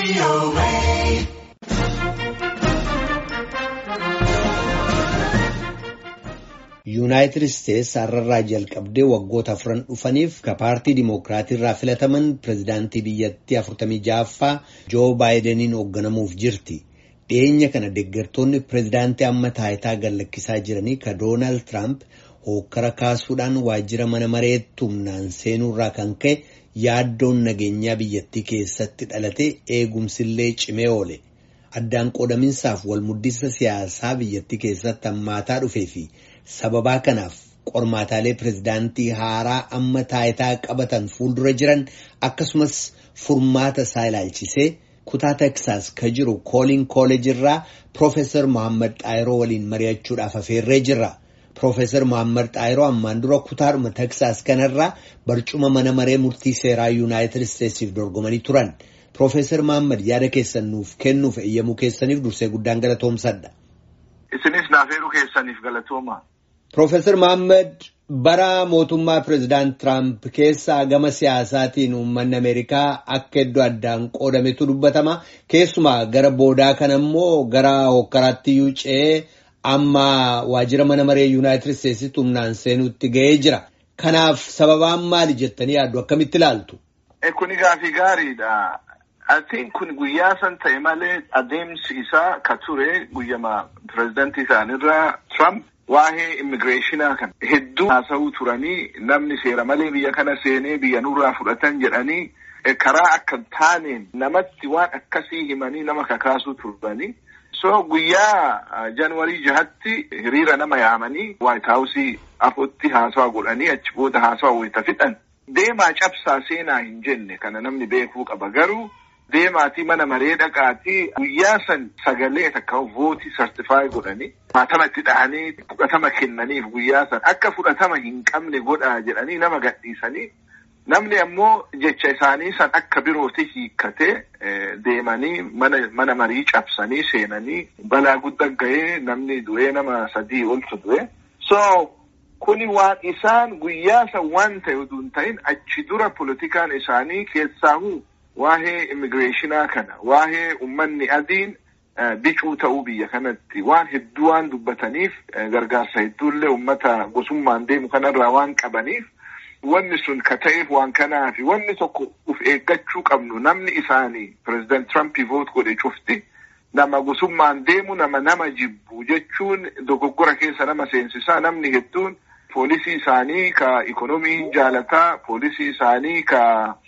yuunaayitid isteetsi har'arraa jalqabdee waggoota afran dhufaniif ka paartii dimookiraatii irraa filataman pireezidaantii biyyattii 46ffaa joo baayidaniin hoogganamuuf jirti dhiyeenya kana deeggartoonni pireezidaantii amma taayitaa gallakkisaa jiranii ka doonaald tiraamp hookkara kaasuudhaan waajjira mana mareetti humnaan seenuurraa kan ka'e yaaddoon nageenyaa biyyattii keessatti dhalate eegumsillee cimee oole. addaan qoodaminsaaf walmuddisa siyaasaa biyyattii keessatti hammaataa dhufee fi sababaa kanaaf qormaataalee pireezidaantii haaraa amma taayitaa qabatan fuuldura jiran akkasumas furmaata isaa ilaalchisee kutaa teksaas ka jiru kooliin kooleejirraa piroofeesar mohaammed xaayiroo waliin mari'achuudhaaf afeerree jirra. piroofeesar mohaammed xaayiroo ammaan dura kutaadhuma teksaas kanarraa barcuma mana maree murtii seeraa yuunaayitid isteetsiif dorgomanii turan. Piroofeesar Mohaammed yaada keessan nuuf kennuuf eeyyamuu keessaniif dursee guddaan galatoomsadha. Isinis naafeeruu keessaniif galatooma. Piroofeesar Mohaammed bara mootummaa pireezidaant Tiraamp keessaa gama siyaasaatiin uummanni Ameerikaa akka iddoo addaan qoodametu dubbatama. Keessumaa gara boodaa kana immoo gara hokkaraatti iyyuu ce'ee amma waajjira mana maree Yuunaayitid Isteetsitti humnaan seenuutti ga'ee jira. Kanaaf sababaan maali jettanii yaaddu akkamitti ilaaltu? Kuni gaafii gaariidha. Atiin kun guyyaa san ta'e malee adeemsi isaa ka ture guyyama pireezidantii isaanirraa Trump waa'ee immigireeshinaa kan hedduu haasa'uu turanii namni seera malee biyya kana seenee biyya nurraa fudhatan jedhanii karaa akka taaneen namatti waan akkasii himanii nama kakaasuu turanii. So guyyaa Januwarii jahatti hiriira nama yaamanii Waayit Haawusii afootti haasawaa godhanii achi booda haasawaa wayita fixan. Deemaa cabsaa seenaa hin jenne kana namni beekuu qaba garuu deemaatii mana maree dhaqaatii guyyaa san sagalee takka vootii sartifaayi godhanii maatama itti dhahanii fudhatama kennaniif guyyaa san akka fudhatama hin qabne godhaa jedhanii nama gadhiisanii namni ammoo jecha isaanii san akka birooti hiikkatee deemanii mana mana marii cabsanii seenanii balaa guddaa ga'ee namni du'ee nama sadii oltu du'e so. Kuni waan isaan guyyaa san waan ta'e utuu hin ta'in achi dura politikaan isaanii keessaahuu waa'ee immigireeshinaa kana waa'ee uummanni adiin bicuu ta'uu biyya kanatti waan hedduu waan dubbataniif gargaarsa hedduullee uummata gosummaan deemu kanarraa waan qabaniif wanni sun ka ta'eef waan kanaaf wanni tokko uf eeggachuu qabnu namni isaanii pireezidaant Tirampii voot godhe cufti. Nama gosummaan deemu nama nama jibbu jechuun dogoggora keessa nama seensisaa namni hedduun poolisii isaanii ka ikonomii hin jaalataa poolisii isaanii ka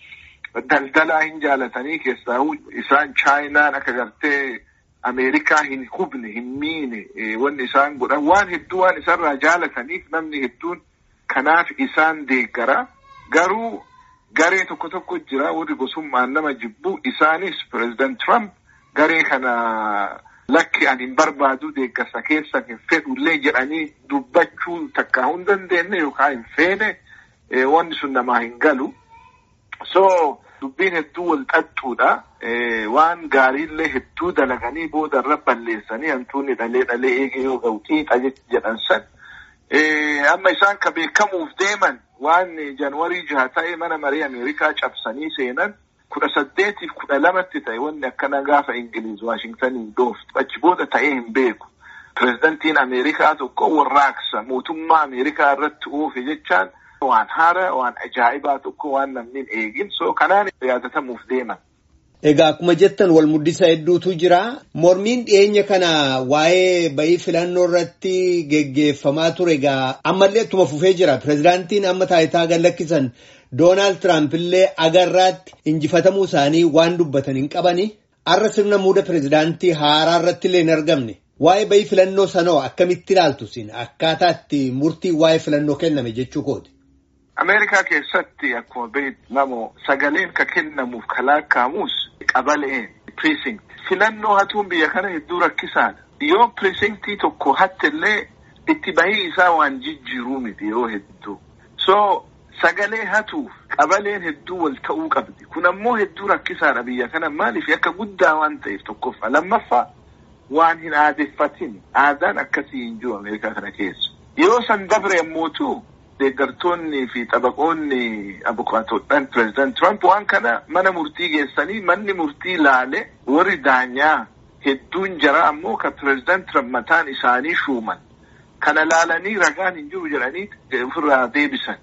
daldalaa hin jaalatanii keessaa isaan chaayinaan akka gartee Ameerikaa hin hubne hin miine wanni isaan godhan waan hedduu waan isarraa jaalataniif namni hedduun kanaaf isaan deeggara garuu garee tokko tokko jira warri gosummaan nama jibbu isaanis pireezidaant Trump. Garee kana lakki ani hin barbaadu deeggarsa keessa hin fedhullee jedhanii dubbachuu takkaa hin dandeenye yookaan hin feene wanni sun namaa hin galu. So dubbiin hedduu wal xaxxuudha. Waan gaariillee hedduu dalaganii boodarra balleessanii hantuunni dhalee dhalee eegee yoo ga'u xiixa jedhan san. Amma isaan ka beekamuuf deeman waan Januwarii jaha ta'e mana marii Ameerikaa cabsanii seenan. kudha saddeetiif kudha lamatti ta'e wanni akkana gaafa Ingiliiz Waashingtaniin dhooftu achi booda ta'ee hin beeku. Pireezidantiin Ameerikaa tokko warraaqsa mootummaa Ameerikaa irratti oofe jechaan waan haara waan ajaa'ibaa tokko waan namni hin eegin so kanaan yaadatamuuf deeman. Egaa akkuma jettan wal muddisa hedduutu jira. Mormiin dhiyeenya kana waa'ee bayii filannoo irratti geggeeffamaa ture egaa ammallee ittuma fufee jira. Pireezidaantiin amma taayitaa gallakkisan Doonaald Tiraamp illee agarraatti injifatamuu isaanii waan dubbatan hin qabani. Har'a sirna muuda pireezidaantii haaraa irratti illee hin argamne. Waa'ee bayii filannoo sanoo akkamitti ilaaltu sin akkaataa itti murtii waa'ee filannoo kenname jechuu kooti. Ameerikaa keessatti akkuma beekamu sagaleen ka kennamuuf ka lakkaa'amus qabaleen precinct. Filannoo hatuun biyya kana hedduu rakkisaadha. Yoo precinctii tokko hattellee itti bahii isaa waan jijjiiruu miti yeroo hedduu. So sagalee hatuuf qabaleen hedduu wal ta'uu qabdi. Kun ammoo hedduu rakkisaadha biyya kana maaliif akka guddaa waan ta'eef tokkoffaa. Lammaffaa waan hin aadeffatin aadaan akkasii hin jiru Ameerikaa kana keessa. Yeroo san dabre ammoo deeggartoonni fi xabaqoonni abukaatoodhaan pireezidant Trump waan kana mana murtii geessanii manni murtii laale warri daanyaa hedduun jara ammoo ka pireezidant Trump mataan isaanii shuuman. Kana laalanii ragaan hin jiru jedhanii ofirraa deebisan.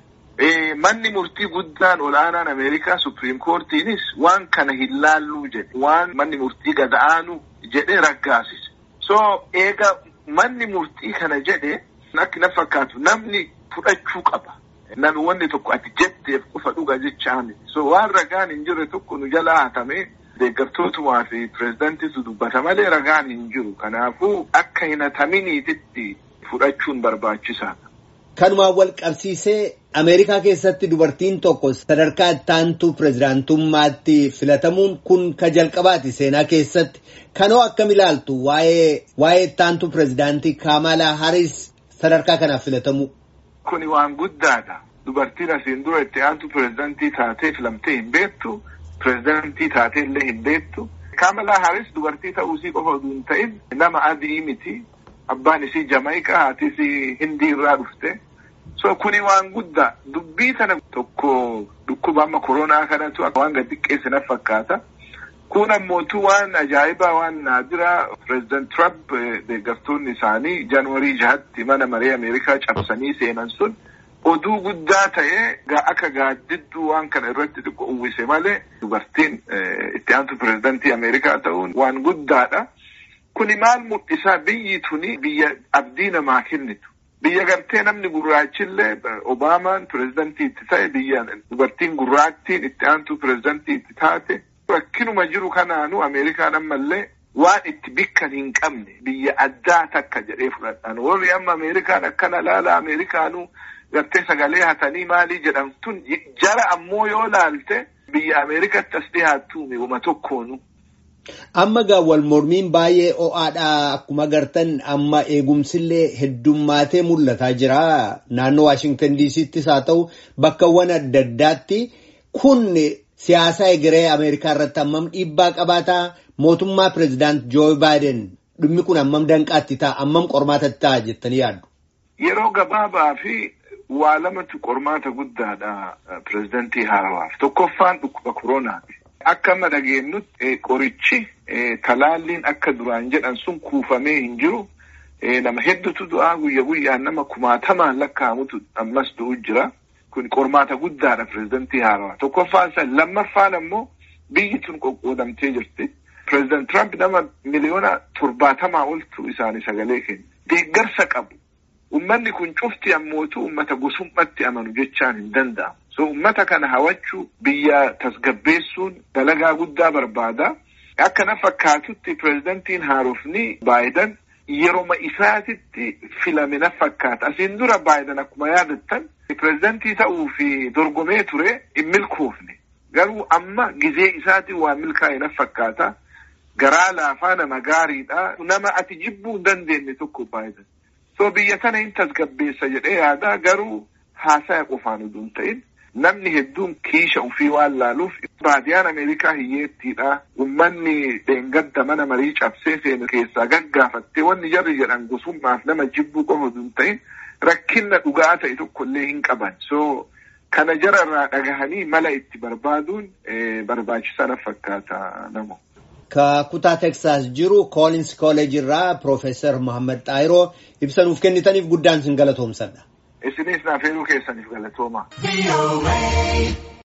Manni murtii guddaan ol'aanaan Ameerikaa Supiriim Koortiinis waan kana hin laalluu jedhe waan manni murtii gada'aanu jedhee raggaasise. So eega manni murtii kana jedhe akka na fakkaatu namni fudhachuu qaba. Namni wanni tokko ati jetteef qofa dhuga jechaa miti. So waan ragaan hin jirre tokko nu jalaa hatamee deeggartootumaa fi pireezidantiitu dubbata malee ragaan hin jiru. Kanaafuu akka hin hataminiititti fudhachuun barbaachisaadha. Kanumaan wal qabsiisee Ameerikaa keessatti dubartiin tokko sadarkaa ittaantuu pireezidaantummaatti filatamuun kun ka jalqabaati seenaa keessatti. Kanoo akkam ilaaltu waa'ee waa'ee ittaantuu pireezidaantii Kamalaa Haris sadarkaa kanaaf filatamuu. Kuni waan guddaadha. Dubartiin asiin dura itti aantu pireezidantii taatee filamtee hin beektu. Pireezidantii taatee illee hin beektu. Kamalaa Haris dubartii ta'uusii qofa osoo hin ta'in nama adii miti. Abbaan isii Jamaayikaa haati isii Hindii irraa dhufte. So kuni waan guddaa dubbii kana tokko dhukkuba amma koronaa kanatu waan gad xiqqeesse na fakkaata. Kun ammootu waan ajaa'ibaa waan naadiraa pireezidant Trump deeggartoonni isaanii jaanuwarii jahatti mana maree Ameerikaa cabsanii seenan sun oduu guddaa ta'ee akka gaaddidduu waan kana irratti xiqqoo uwwise malee dubartiin itti aantu pireezidantii Ameerikaa ta'uun waan guddaadha. Kuni maal mul'isaa biyyi tuni biyya abdii namaa kennitu. Biyya gartee namni gurraachillee Obaamaan pireezidantii itti ta'e biyya dubartiin gurraattiin itti aantu pireezidantii itti taate. Rakkinuma jiru kanaanu Ameerikaan ammallee waan itti bikkan hin qabne biyya addaa takka jedhee fudhadhaan. Warri amma Ameerikaan akkana laala Ameerikaanuu gartee sagalee hatanii maalii jedhamtun jara ammoo yoo laalte biyya Ameerikatti as dhiyaattu uma tokkoonu. Amma gaa wal mormiin baay'ee ho'aadha akkuma gartan amma eegumsillee heddummaatee mul'ataa jira naannoo Waashingtan diisiittis haa ta'u bakkawwan adda addaatti kun siyaasa egeree Ameerikaa irratti hammam dhiibbaa qabaataa mootummaa pireezidaant Joo Baayiden dhimmi kun hammam danqaatti ta'a hammam qormaatatti ta'a jettanii yaaddu. Yeroo gabaabaa fi waa lamatu qormaata guddaadha pireezidantii haarawaaf tokkoffaan dhukkuba koronaati. Akka amma dhageenyutti qorichi talaalliin akka duraan jedhan sun kuufamee hin jiru. Nama hedduutu du'aa guyya guyyaan nama kumaatamaan lakkaa'amutu ammas du'u jira. Kun qormaata guddaadha pireezidantii haarawaa. Tokkoffaan isa lammaffaan ammoo biyyi tun qoqqoodamtee jirti. Pireezidant Trump nama miliyoona torbaatamaa oltu isaanii sagalee kenna. Deeggarsa qabu. Uummanni kun cufti ammootu uummata gosummaatti amanu jechaan hin danda'amu. So uummata kana hawachuu biyya tasgabbeessuun dalagaa guddaa barbaada. Akka na fakkaatutti pireezidantiin haarofni Baayiden yeroma isaatitti filame na fakkaata. Asiin dura Baayiden akkuma yaadattan pireezidantii ta'uu fi dorgomee ture hin milkoofne. Garuu amma gizee isaatiin waa milkaa'e na fakkaata. Garaa laafaa nama gaariidha. Nama ati jibbuu hin dandeenye tokko Baayiden. So biyya tana hin tasgabbeessa jedhee yaada garuu haasaya qofaan utuu hin ta'in namni hedduun kiisha ofii waan laaluuf baadiyaan Ameerikaa hiyyeettiidha. Uummanni dheengadda mana marii cabsee seenu keessaa gaggaafattee wanni jarri jedhan gosummaaf nama jibbuu qofa utuu hin ta'in rakkinna dhugaa ta'e tokkollee hin qaban. So kana jararraa dhagahanii mala itti barbaaduun barbaachisaa na fakkaata namo. Ka kutaa Teksaas jiru Koolins Kooleej irraa Piroofeesar Mohaammed Xaayiroo ibsa nuuf kennitaniif guddaan sin galatoomsadha. Isinis naaf heeruu keessaniif galatooma.